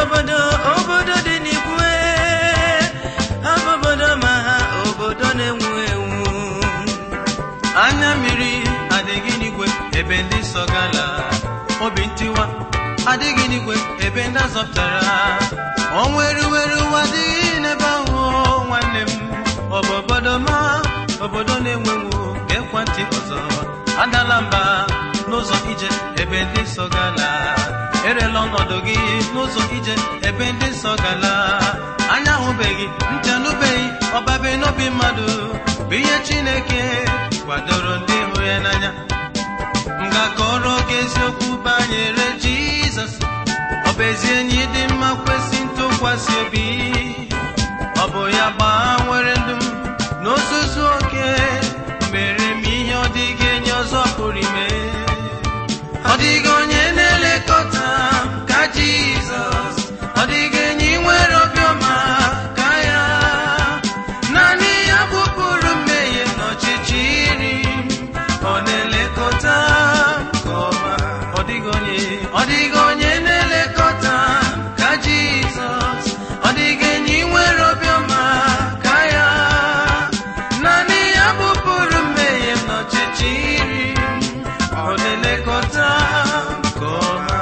obodo obodo dị n'igwe ha bụ obodo ma ha obodo na-enwu enwu anya mmiri adịghị n'igwe ebe ndị nsọ gala obi ntiwa adịghị n'igwe ebe ndị azọpụtara ọnwụ eruweru ụwa adịghị n'ebe ahụ nwanne m ọ bụ obodo ma obodo na-enwenwu ekwentị ọzọ adala mba n'ụzọ ije ebe ndị nsọ gala erela ọnọdụ gị n'ụzọ ije ebe ndị nsọ gala anya ahụbeghị ntị anụbeghị ọbabe n'obi mmadụ bụ ihe chineke kwadoro ndị hụrụ ya n'anya m ga-akọrọ gị eziokwu banyere jizọs ọ bụ ezi enyi dị mma kwesị ntụkwasị obi ọ bụ ya gbanwere ndụ m n'ozuzu oke mere m ihe ọ dịghị enyi ọzọ pụrụ ime ọ dịghị onye na-elekọta m ka jizọs ọ dịghị enyi nwere obiọma ka ya naanị ya bụpụrụ mmehie n'ọchịchịrị m ọ na-elekọta m nke ọma ọ dịghị onye ọ dịghị onye na-elekọta m ka jizọs ọ dịghị enyi nwere obiọma ka ya naanị ya bụpụrụ mmehie m n'ọchịchịrị m ọ na-elekọta m nke ọma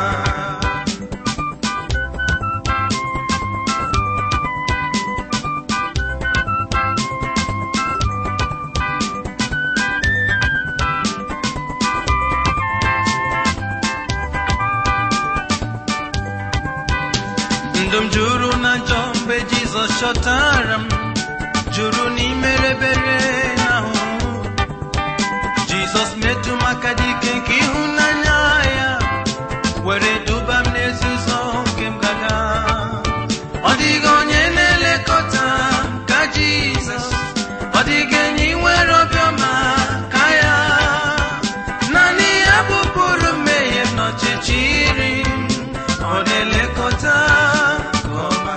ndụ m juru na njọ mgbe jizọs chọtara m juru n'imerebere ahụ jizọs metụ m aka dike nke ịhụnanya ya were duba m n'ezi ụzọ nke m gaga ọ dịghị onye na-elekọta m ka jizọs ọ dịghị enyi nwere obiọma ka ya naanị ya bụpụrụ mmehie m n'ọchịchịrị m ọ na-elekọta nke ọma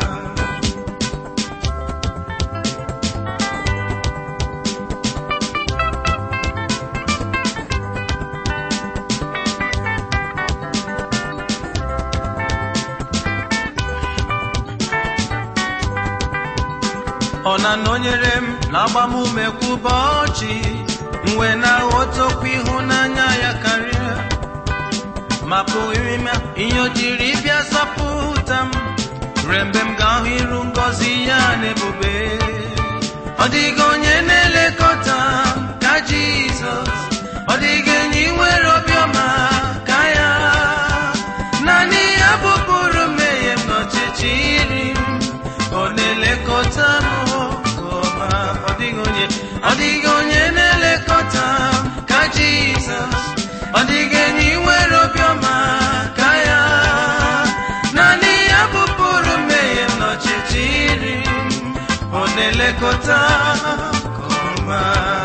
ọ na-anọnyere m na-agba m ume kwa ụbọchị mgbe na-aghọta okwu ịhụnanya ya karịa ma pụghị ime ihe o jiri bịa zọpụta m ruo mgbe m ga-ahụ iru ngọzi ya na-ebube ọ dịghị onye na-elekọta m ka jizọs ọ dịghị enyi nwere obiọma ka ya naanị ya bụpụrụ mmehie m n'ọchịchịrị m ọ na-elekọta m nke ọma ọ dịghị onye ọ dịghị onye na-elekọta m ka jizọs ọ dịghị enyi nwere obiọma ka ya naanị ya bụpụrụ mmehie m n'ọchịchịrị m ọ na-elekọta nke ọma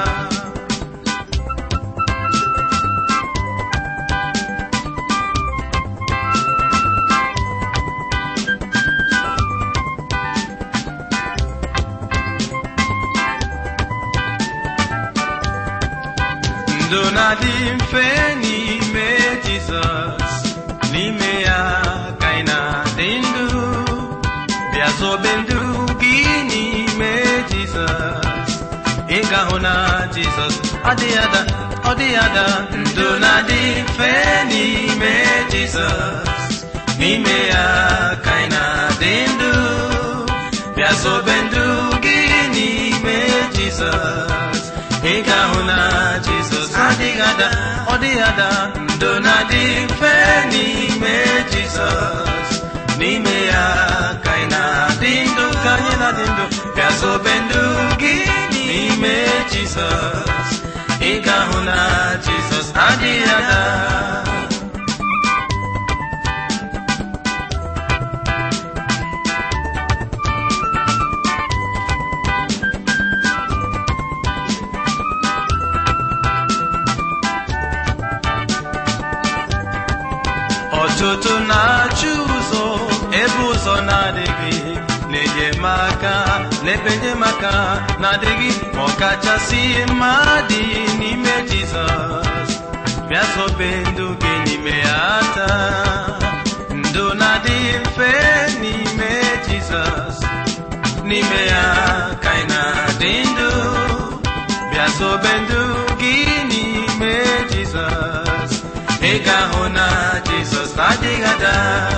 ndụ na-adị mfe n'ime jizọs n'ime ya ka anyị na-adị ndụ bịa zobe ndụ gị n'ime jizọs ị ga-ahụ na jizọs ọ dịghị ada ọ dịghị ada ndụ na-adị mfe n'ime jizọs n'ime ya ka anyị na-adị ndụ bịa zobe ndụ gị n'ime jizọs ị ga-ahụ na jizọs adịghị ada ọ dịghị ada ndụ na-adị mfe n'ime jizọs n'ime ya ka anyị na-adị ndụ ka anyị na-adị ndụ bịa zobe ndụ gị n'ime jizọs ị ga-ahụ na jizọs adịghị ada ọtụtụ na-achụ ụzọ ebe ụzọ na-adịghị na-enyemaka n'ebe enyemaka na-adịghị ma ọ kachasị mma dị n'ime jizọs bịa zobe ndụ gị n'ime ya taa ndụ ndụ na-adị mfe n'ime jizọs n'ime ya ka anyị na-adị ndụ bịa sobe ndụ gị n'ime jizọs ị ga-ahụ na jizọs adịghị ada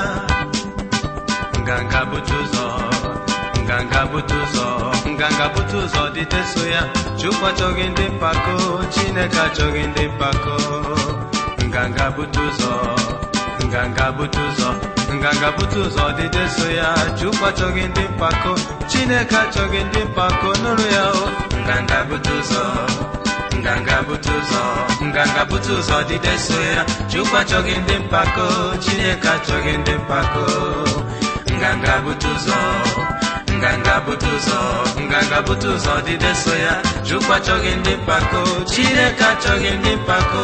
nganga bute ụzọ nganga bute ụzọ nganga bute ụzọ dịte so ya chukwu achọghị ndị mpako chineke achọghị ndị mpako nganga bute ụzọ nganga bute ụzọ nganga bute ụzọ dịte so ya chukwu achọghị ndị mpako chineke achọghị ndị mpako nụrụ ya o nganga bute ụzọ nganga bute ụzọ nganga bute ụzọ dịde so ya chukwu achọghị ndị mpako chineke achọghị ndị mpako nganga bute ụzọ nganga bute ụzọ nganga bute ụzọ dịde so ya chukwu achọghị ndị mpako chineke achọghị ndị mpako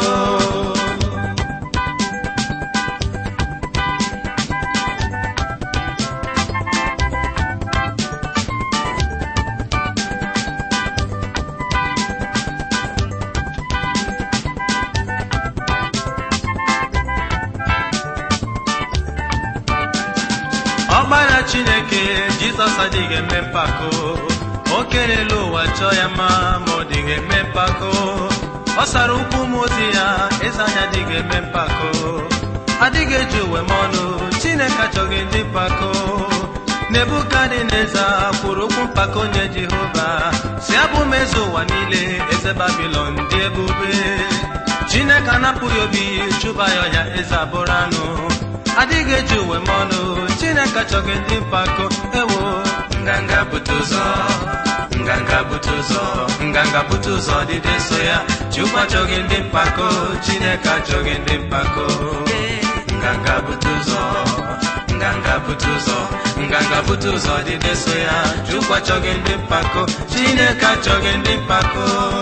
ọgbara chineke jizọs adịghị eme mpako o kerela ụwa chọọ ya mma ma ọ dịghị eme mpako ọ sara ụkwụ m ozi ya eze anya adịghị eme mpako adịghị eji uwe m ọnụ chineke achọghị ndị mpako nebukadneza kwuru okwu mpako nye jehova si abụ m eze ụwa niile eze babilon dị ebube chineke anapụghị obi chụba ya ọhịa eze abụrụ anụ adịghị eji uwe m ọnụ chineke achọghị ndị mpako ewo nganga bute ụzọ nganga bute ụzọ nganga bute ụzọ dịde so ya chukwu achọghị ndị mpako chineke achọghị ndị mpako nganga bute ụzọ nganga bute ụzọ nganga bute ụzọ dịde so ya chukwu achọghị ndị mpako chineke achọghị ndị mpako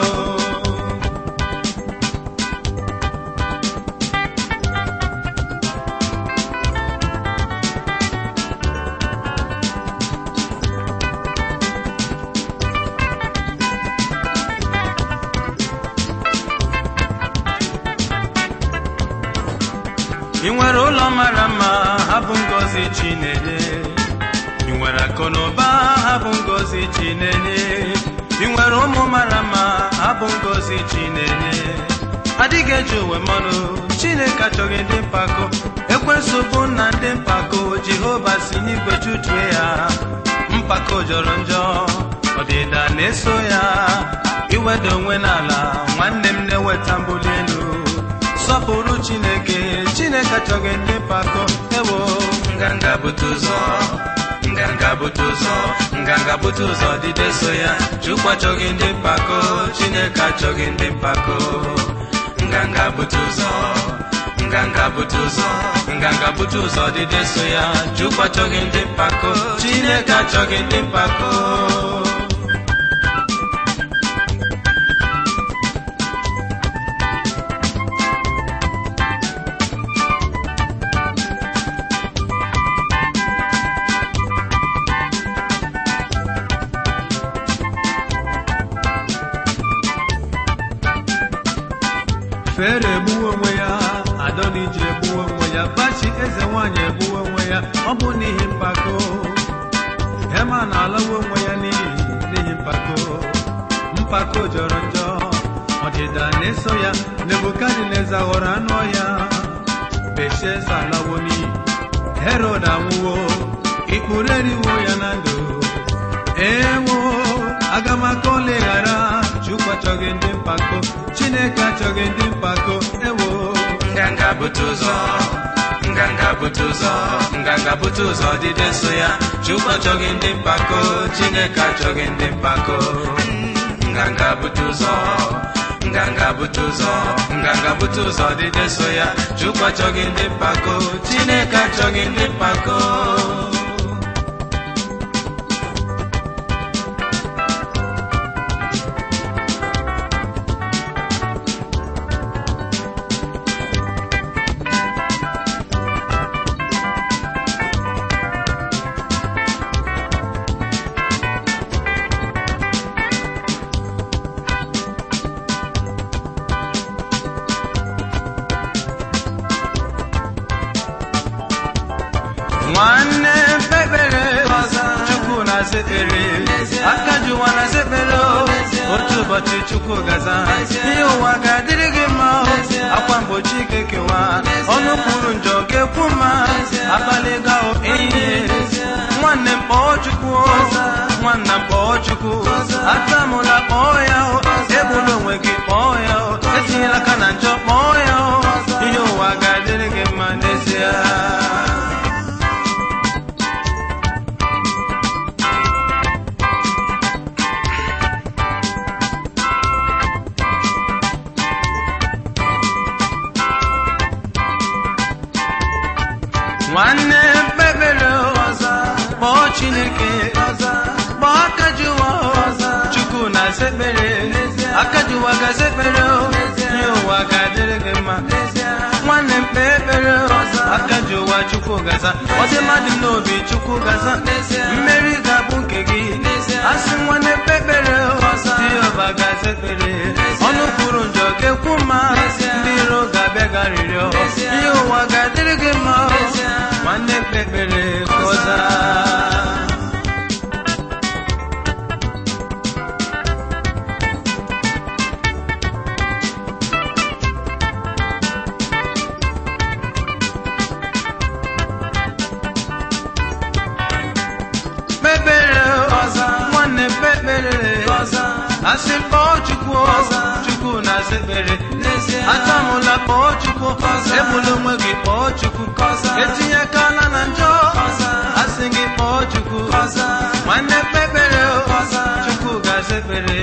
ị nwere ụlọ mara mma ha bụ ngozi chinenye ị nwere akụ na ụba ha bụ ngozi chinenye ị nwere ụmụ mara mma ha bụ ngozi chinenye adịghị eji uwe mmanụ chineke achọghị ndị mpako ekwensu bụ nna ndị mpako jehova si n'igwe chụtue ya mpako jọrọ njọ ọdịda na-eso ya iweda onwe n'ala nwanne m na-eweta mbuli elu sọpụrụ chineke chineke achọghị ndị mpako ewo nganga bute ụzọ nganga bute ụzọ nganga bute ụzọ dịde so ya chukwu achọghị ndị mpako chineke achọghị ndị mpako nganga bute ụzọ nganga bute ụzọ nganga bute ụzọ dịde so ya chukwu achọghị ndị mpako chineke achọghị ndị mpako fere egbuwe onwe ya adoniji egbuwe onwe ya bachi eze nwanyị egbuwe onwe ya ọ bụ n'ihi mpako hema na-alawe onwe ya n'ihi n'ihi mpako mpako jọrọ njọ ọdịda na-eso ya nebukadneza ghọrọ anụ ọhịa belshaza alawo n'iyi herod anwụwo ikpuru eriwo ya na ndụ ewo agamaka oleghara chukwu achọghị ndị mpako chineke achọghị ndị mpako ewo nganga bute ụzọ nganga bute ụzọ nganga bute ụzọ dịde so ya chukwu achọghị ndị mpako chineke achọghị ndị mpako nganga bute ụzọ nganga bute ụzọ nganga bute ụzọ dịde so ya chukwu achọghị ndị mpako chineke achọghị ndị mpako sekpere aka ji ụwa na sekpere o. otu ụbọchị chukwu gaza ihe ụwa ga-adịrị gị mma o. akwa mgbochi ga-ekewa ọnụ kwuru njọ ga-ekwu mma abalị gao ehihie nwanne m kpọọ chukwu o. nwanna m kpọọ chukwu atamụla kpọọ ya o egbula onwe gị kpọọ ya o etinyela aka na njọ kpọọ ya o ihe ụwa ga-adịrị gị mma n'ezie nwanne mkpebere ọzọ kpọọ chineke kpọọ akajuwa chukwu na sekpere akajuwa ga-sekpere ihe ụwa ga-adịrị gị mma nwanne mkpe ekpere akajuwa chukwu gaza ọdị mmadụ n'obi chukwu gaza mmeri ga-abụ nke gị asị nwanne mkpe ekpere dịọba ga-sekpere ọnụ kwuru njọ ga-ekwu mma ndị iro ga-abịa garịrịọ ihe ụwa ga-adịrị gị mma nwanne mkpe ekpere kọza kpekpere nwanne kpekpere asị kpọọ chukwu chukwu na asị ekpere atamụla kpọọ chukwu egbula onwe gị kpọọ chukwu etinye akala na njọ asị gị kpọọ chukwu nwanne kpekpere chukwu ga-asa ekpere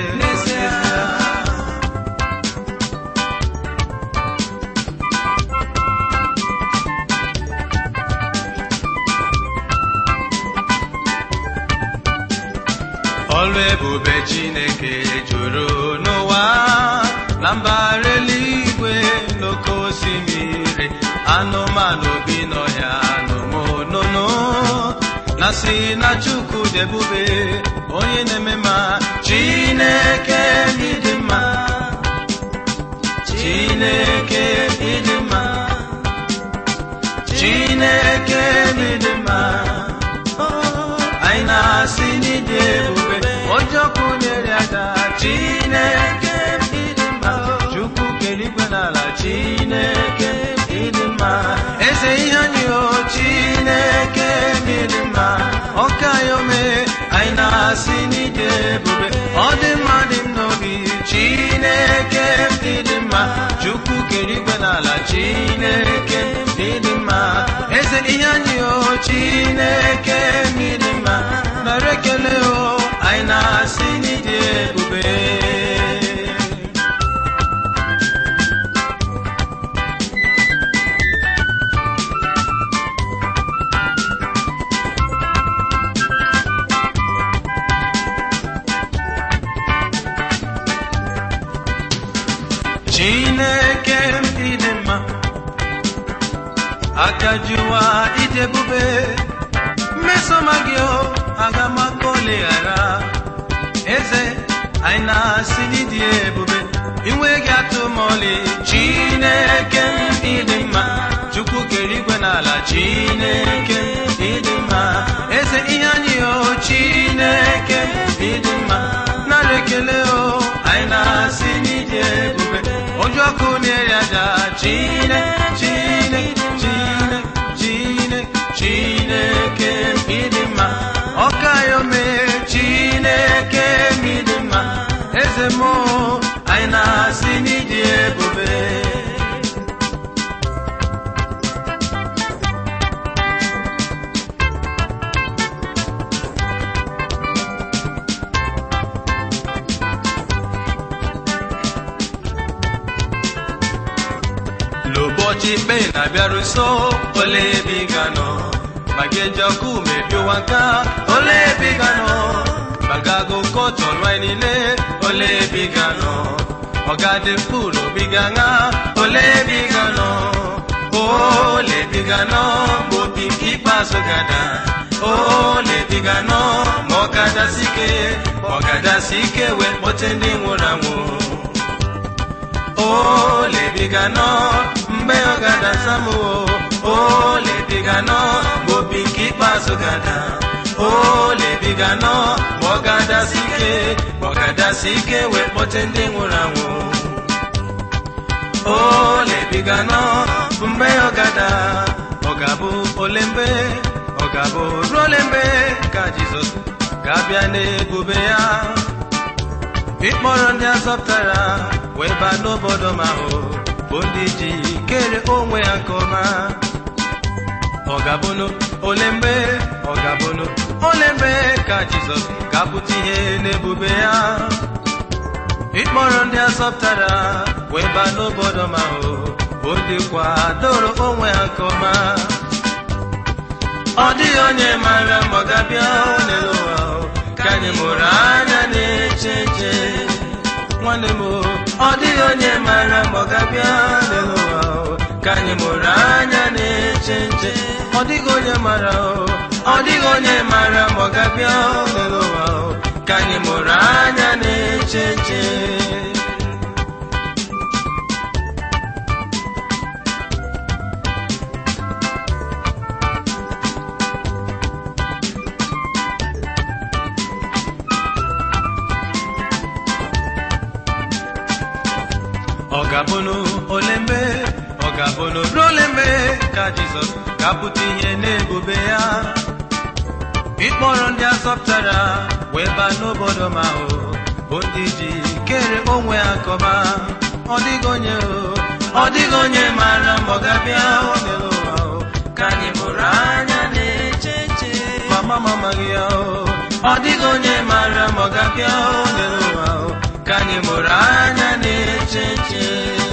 ọlụ ebube chineke juru n'ụwa na mbara eluigwe n'oke osimiri anụmanụ bi n'ọhịa n'ụmụnụnụ na si na chukwu dị ebube onye na-eme ma chineke ịdị mma chineke ịdị mma chineke ịdị mma anyị na-asị n'ịdị ebube ojokwu nyere ada chineke ịdị mma chukwu kere igwe n'ala chineke ịdị mma eze ihe anyị o chineke ịdị mma ọka ya ome anyị na-asị n'ịdị ebube ọ dị mma dị m n'obi chineke ịdị mma chukwu kere igwe n'ala chineke ịdị mma eze ihe anyị o chineke ịdị mma nara ekele o anyị na-asị n'ịdị ebube chineke m ịdị mma akajuwa ịdị ebube mmesoma gị o aga m aka oleghara eze anyị na-asị n'ịdị ebube inwe gị atụ ma ọlị chineke m ịdị mma chukwu kere igwe n'ala chineke m ịdị mma eze ihe anyị o chineke m ịdị mma nara ekele o anyị na-asị n'ịdị ebube ojú ọkụ na-eri aja chine chine chine chine chineke ịdị mma ọka ya ome chineke ịdị mma eze m anyị na-asị n'ịdị ebube n'ụbọchị ikpe na-abịaru nso ole ebe ị ga-anọ ma gị eji ọkụ mebi ụwa nka ole ebe ị ga-anọ ma ga agụ kọtụ ọnụ anyị niile ole ebe ị ga-anọ ọ ga-adị mkpu n'obi gị aṅa ole ebe ị ga-anọ ole ebe ị ga-anọ ma obi nke ikpeazụ ga-ada ole ebe ị ga-anọ ma ọ ga-adasi ike ọ ga-adasi ike wee kpọte ndị nwụrụ anwụ olebiga nọ mgbe ọ ga-ada nsamu olebiga nọ mgbe obi nke ikpeazụ ga-ada olebiga nọ ma ọ ga-adasi ike ma ọ ga-adasi ike wee kpọte ndị nwụrụ anwụ olebiga nọ bụ mgbe ọ gada ọ ga-abụ ole mgbe ọ ga-abụ ruo ole mgbe ka jizọs ga-abịa n'ebube ya ịkpọrọ ndị azọpụtara wee baa n'obodo ma ahụ bụ ndị ji kere onwe ha nke ọma ọ ga-abụnụ ole mgbe ọ ga-abụnụ ole mgbe ka jizọs ga-apụta ihe n'ebube ya ịkpọrọ ndị azọpụtara wee baa n'obodo ma ahụ bụ ndị kwadoro onwe ha nke ọma ọ dịghị onye maara ma ọ ga-abịa n'elu ụwa ka anyị mụrụ anya na-eche nche nwanne m ọ dịghị onye maara ma ọ ga-abịa n'elu ụwa ka anyị mụrụ anya na-eche nche ọ dịghị onye maara ọ dịghị onye maara ma ọ ga-abịa n'elu ụwa ka anyị mụrụ anya na-eche nche ọ ga-abụnụ ole mgbe ọ ga-abụnụ ruo ole mgbe ka jizọs ga-apụta ihe n'ebube ya ịkpọrọ ndị azọpụtara wee baa n'obodo ma ahụ bụ ndị ji kere onwe ha kọba ọ dịghị onye ọ dịghị onye maara ma ọ ga-abịa n'elu ụwa ka anyị mụrụ anya na-eche nche mama mamaghị ya ọ dịghị onye maara ma ọ ga-abịa n'elu ụwa ka anyị mụrụ anya na-eche nche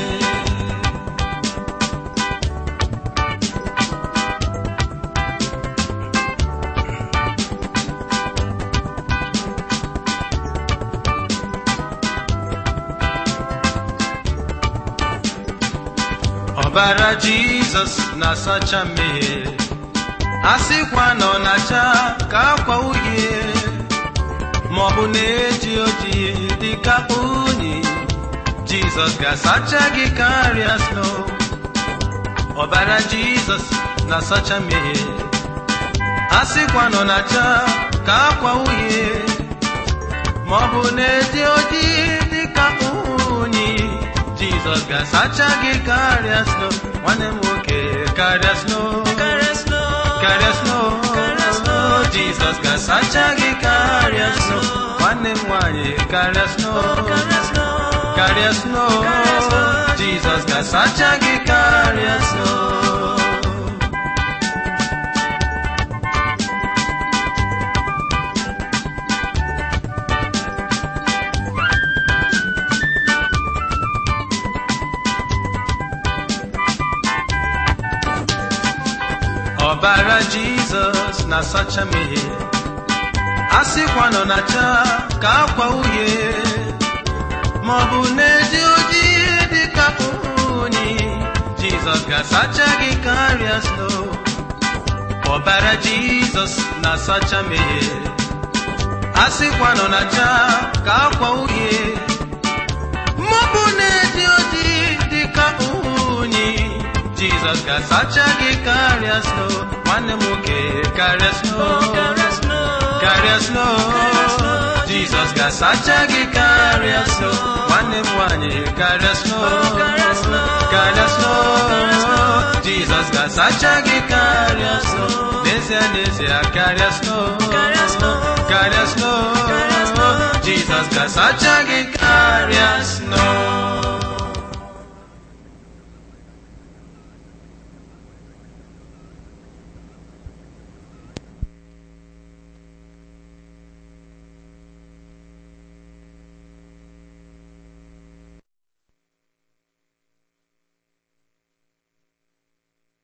ọbara jizọs na-asacha mmehie a sịkwa na ọ na-acha ka akwa uhie ma ọ bụ na-eji ojii dị ka unyi jizọs ga-asacha gị karịa snow ọbara jizọs na-asacha mmehie a sịkwa na ọ na-acha ka akwa uhie ma ọ bụ na-eji ojii dị ka unyi jizọs ga-asacha gị karịa snow nwanne m nwoke karịa snow Karịa snow. karịa snow Karịa snow. jizọs ga-asacha gị karịa snow nwanne m nwanyị karịa snow Karịa snow. karịa snow Karịa snow. jizọs ga-asacha gị karịa snow ọbara jizọs na-asacha mmehie a sịkwa nọ na-acha ka akwa uhie ma ọ bụ na-eji ojii dị ka unyi jizọs ga-asacha gị karịa snow ọbara jizọs na-asacha mmehie a sịkwa nọ na-acha ka akwa uhie ma ọ bụ na-eji ojii dị ka unyi jizọs ga-asacha gị karịa snow nwanne m nwoke karịa snow Karịa snow. karịa snow Karịa snow. jizọs ga-asacha gị karịa snow nwanne m nwanyị karịa snow Karịa snow. karịa snow Karịa snow. jizọs ga-asacha gị karịa snow n'ezie n'ezie karịa snow Karịa snow. karịa snow Karịa snow. jizọs ga-asacha gị